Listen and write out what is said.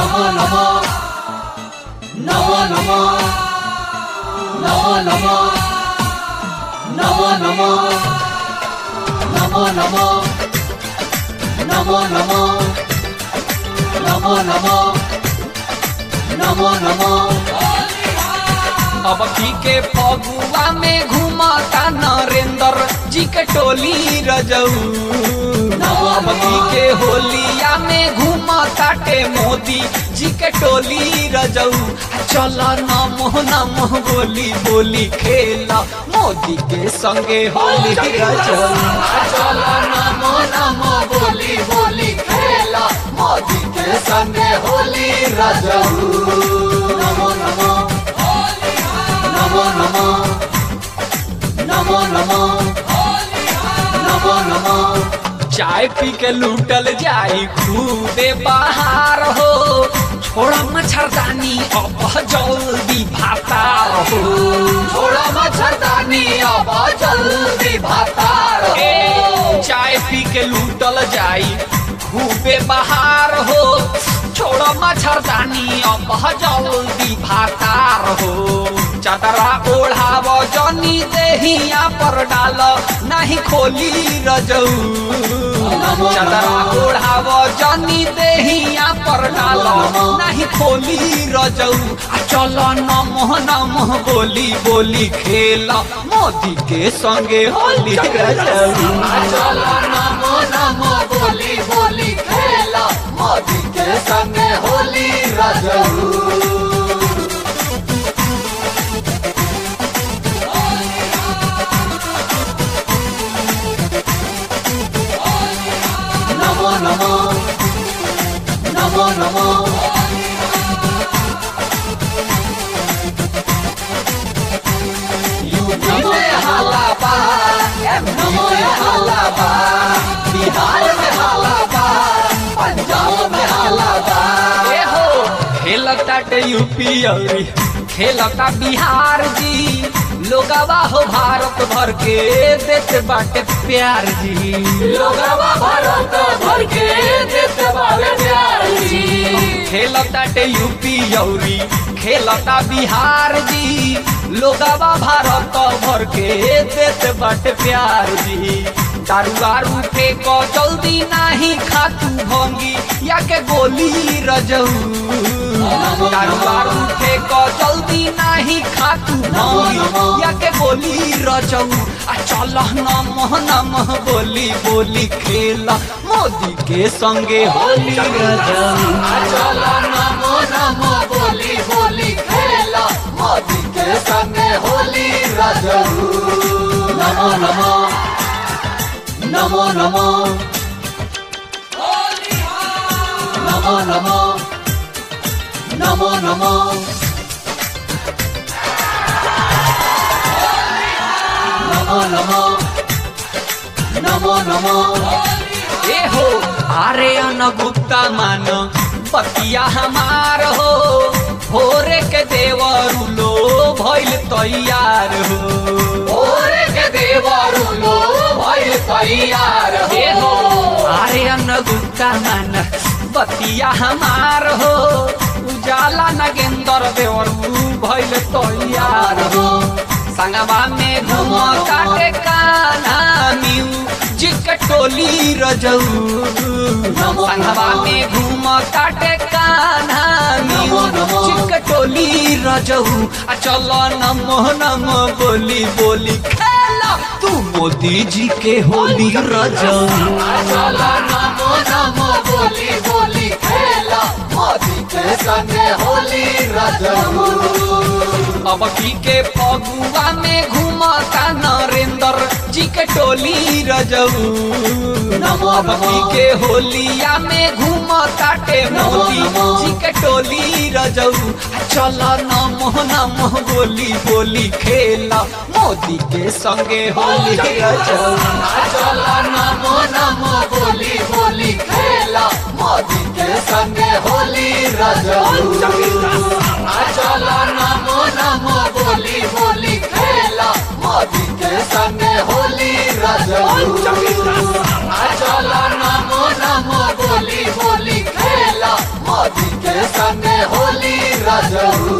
नमो नमो नमो नमो नमो नमो नमो नमो नमो नमो नमो नमो नमो नमो नमो नमो अब की के फगुआ में घुमाता नरेंद्र जी के टोली रजऊ अब की के होलिया में घुमाता टे मोदी जी के टोली रजऊ चल नमो नमो बोली बोली खेला मोदी के संगे होली रजऊ चल नमो नमो बोली बोली खेला मोदी के संगे होली रजऊ नमो नमो नमो नमो नमो नमो नमो नमो चाय पी के लूटल जाई खूबे बाहर हो छोड़ा मच्छरदानी अब जल्दी भातार हो थोड़ा मच्छरदानी अब जल्दी भातार ए चाय पी के लूटल जाई खूबे बाहर हो छोड़ा मच्छरदानी अब जल्दी भातार हो चदरा ओढ़ाव जनी देहिया पर डाल नहीं खोली रजऊ चदरा ओढ़ाव जनी देहिया पर डाल नहीं खोली रजऊ आ चल नमः नमः बोली बोली खेल मोदी के संगे होली रजऊ चल नमो नमो बोली बोली खेला मोदी के संगे होली रजऊ नमो नमो नमो नमो यूपी में हाला बा नमो हाला बा बिहार में हाला बा पंजाब में हाला बा ए हो खेलता टे यूपी औरी खेलता बिहार जी लोगवा हो भारत भर के देते बाटे प्यार जी लोगवा भारत भर के देते बावे प्यार जी खेलता टे यूपी औरी खेलता बिहार जी लोगवा भारत भर के देते बाटे प्यार जी दारू वारू फेंको जल्दी नाही खातू भंगी या के गोली रजऊ दारू वारू फेंको जल्दी नाही खातू भंगी या के गोली रजऊ आ चल नमः नमः बोली बोली खेला मोदी के संगे होली रजऊ चल नमो नमो बोली बोली खेला मोदी के संगे होली रजऊ नमो नमो नमो नमो नमो नमो नमो नमो नमो नमो नमो नमो ए हो अरे गुप्ता मान बतिया हमार हो भोरे के देवरू लो भइल तैयार हो ओरे के देवरू लो भइल तैयार ए हो हो अरे गुप्ता मान बतिया हमार हो उजाला नगेंद्र देवरू भइल तैयार हो संगवा में घूमो काटे काना मिऊ जिक टोली रजऊ संगवा में घूम काटे काना मिऊ जिक टोली रजऊ आ चलो नमो नमो बोली बोली खेला तू मोदी जी के होली रजऊ चल नमो नमो बोली बोली खेला मोदी के संगे होली रजऊ अब की के फगुआ में घूमता नरेंद्र जी के टोली रजऊ अब की के होलिया में घूमता टे मोदी जी के टोली रजऊ चल नमो नमो बोली बोली खेला मोदी के संगे होली रजऊ चल नमो नमो बोली बोली खेला मोदी के संगे होली रजऊ चल नमो नमो बोली बोली खेला मोदी के संगे होली रजऊ चल नमो नमो बोली बोली खेला मोदी के संगे रजऊ